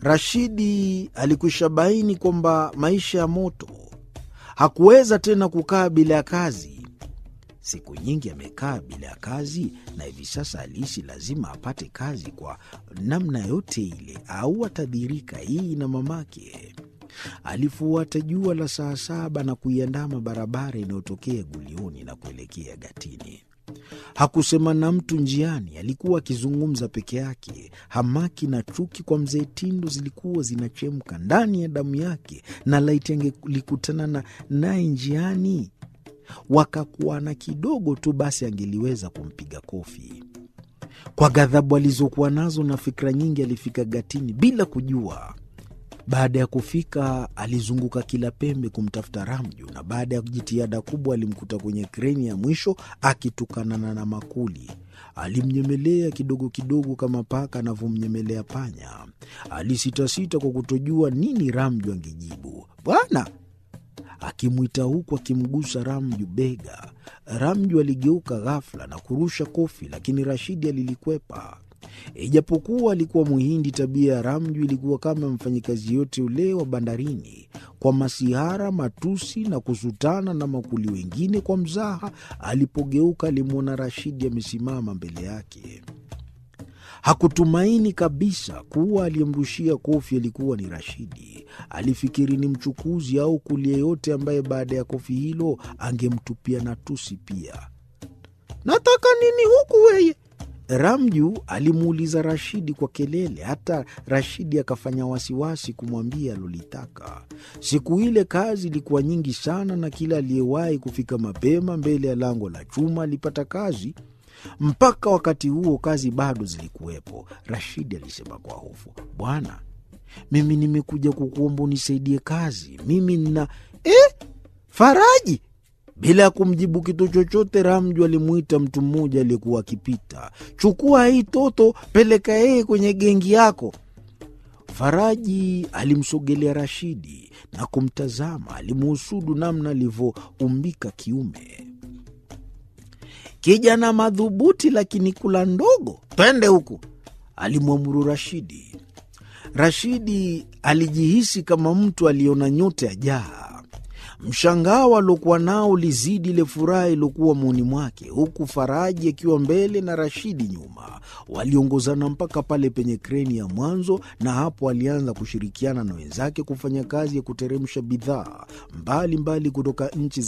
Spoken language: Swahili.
Rashidi alikwisha baini kwamba maisha ya moto, hakuweza tena kukaa bila ya kazi. Siku nyingi amekaa bila ya kazi, na hivi sasa alihisi lazima apate kazi kwa namna yote ile, au atadhirika hii na mamake. Alifuata jua la saa saba na kuiandama barabara inayotokea Gulioni na kuelekea Gatini. Hakusema na mtu njiani, alikuwa akizungumza peke yake. Hamaki na chuki kwa mzee Tindo zilikuwa zinachemka ndani ya damu yake, na laiti angelikutana na naye njiani wakakuana kidogo tu, basi angeliweza kumpiga kofi. Kwa ghadhabu alizokuwa nazo na fikra nyingi, alifika Gatini bila kujua. Baada ya kufika, alizunguka kila pembe kumtafuta Ramju, na baada ya jitihada kubwa alimkuta kwenye kreni ya mwisho akitukanana na makuli. Alimnyemelea kidogo kidogo kama paka anavyomnyemelea panya. Alisitasita kwa kutojua nini Ramju angejibu. Bwana akimwita huku akimgusa Ramju bega. Ramju aligeuka ghafla na kurusha kofi, lakini Rashidi alilikwepa. Ijapokuwa alikuwa Muhindi, tabia ya Ramju ilikuwa kama mfanyikazi yote ule wa bandarini, kwa masihara, matusi na kusutana na makuli wengine kwa mzaha. Alipogeuka alimwona Rashidi amesimama mbele yake. Hakutumaini kabisa kuwa aliyemrushia kofi alikuwa ni Rashidi. Alifikiri ni mchukuzi au kuli yeyote ambaye baada ya kofi hilo angemtupia na tusi pia. Nataka nini huku weye? Ramju alimuuliza Rashidi kwa kelele, hata Rashidi akafanya wasiwasi kumwambia alolitaka. Siku ile kazi ilikuwa nyingi sana, na kila aliyewahi kufika mapema mbele ya lango la chuma alipata kazi. Mpaka wakati huo kazi bado zilikuwepo. Rashidi alisema kwa hofu, bwana, mimi nimekuja kukuomba unisaidie kazi. Mimi nina eh, Faraji bila ya kumjibu kitu chochote, Ramju alimwita mtu mmoja aliyekuwa akipita. Chukua hii toto, peleka yeye kwenye gengi yako. Faraji alimsogelea Rashidi na kumtazama, alimuhusudu namna alivyoumbika kiume. Kijana madhubuti, lakini kula ndogo. Twende huku, alimwamuru Rashidi. Rashidi alijihisi kama mtu aliona nyota ya jaa. Mshangao aliokuwa nao ulizidi ile furaha iliokuwa moyoni mwake, huku Faraji akiwa mbele na Rashidi nyuma. Waliongozana mpaka pale penye kreni ya mwanzo, na hapo alianza kushirikiana na wenzake kufanya kazi ya kuteremsha bidhaa mbalimbali kutoka nchi